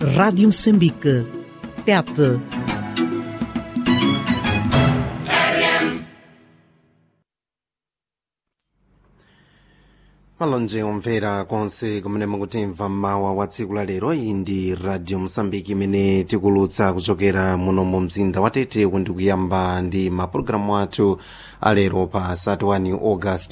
Rádio Moçambique. Tete. malonje omvera konse kumene mukutimva mawa wa tsiku la lero iyi ndi radio mosambiki imene tikulutsa kuchokera muno mu mzinda wa tete kundi kuyamba ndi mapulogalamu athu alero pa 31 august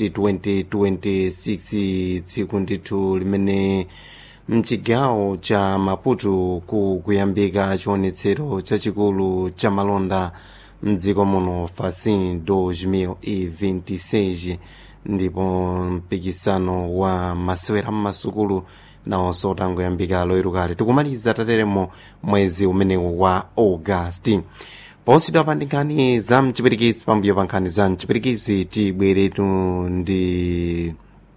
2026 tsiku ndithu limene mchigawo cha maputo ku kuyambika chionetsero chachikulu cha malonda mdziko muno facin 2026 ndipo mpikisano wa masewera mmasukulu nawonso utangoyambika loyerukale tikumaliza tateremo mwezi umenewu wa augasti posidwa pa nkhani za mchipirikisi pambuyo pa nkhani za mchipirikisi tibweretu ndi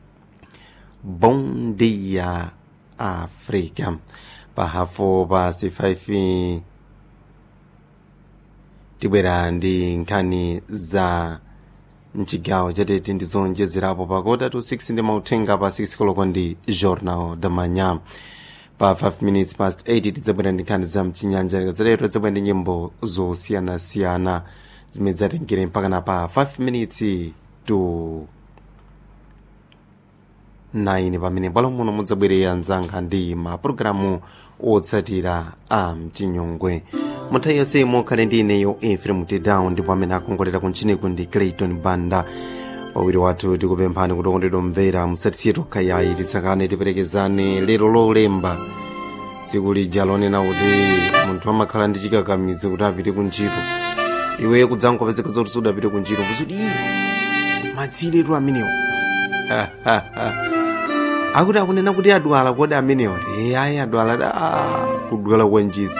bom dia africa pahafu pa c5 tibwera ndi nkhani za mchigawo chatete ndizonjezerapo pakota to 6 ndi mauthenga pa 6 koloko ndi journal da manhã pa 5 minutes past 8 tidzabwera ndi nkhani za mchinyanja likadzalero tidzabwera ndi nyimbo zosiyanasiyana zimene zatengere mpakana pa 5 minutes to 9 pamene bwalo muno mudzabwerera mzanga ndi mapulogalamu otsatira a mchinyongwe munthawi yonse mokhale ndi ineyo efrem tedown ndipo amene akongolera kunchiniku ndi clayton banda pawiri wathu tikupemphani kuti okondedwa mvera musatisiye tokha yayi titsakane tiperekezane lero lolemba tsiku lija lonena kuti munthu amakhala ndi chikakamizi kuti apite kuntchito iwe kudzangopezeka zoti sudapite kuntchito kuzudi madziletu amenewo akuti akunena kuti adwala kodi amenewa e ayi adwala da kudwala kwanjizo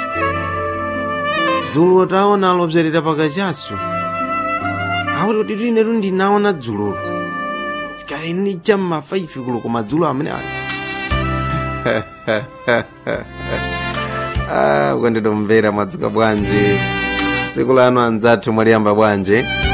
dzulo taona lopserera pakachaso akuti kuti tinetu ndinaona dzulolo kaini chamma 5 kulo koma dzulo amene ayi ukondedwa mvera mwadzuka bwanji tsiku lano anzathu mwaliyamba bwanji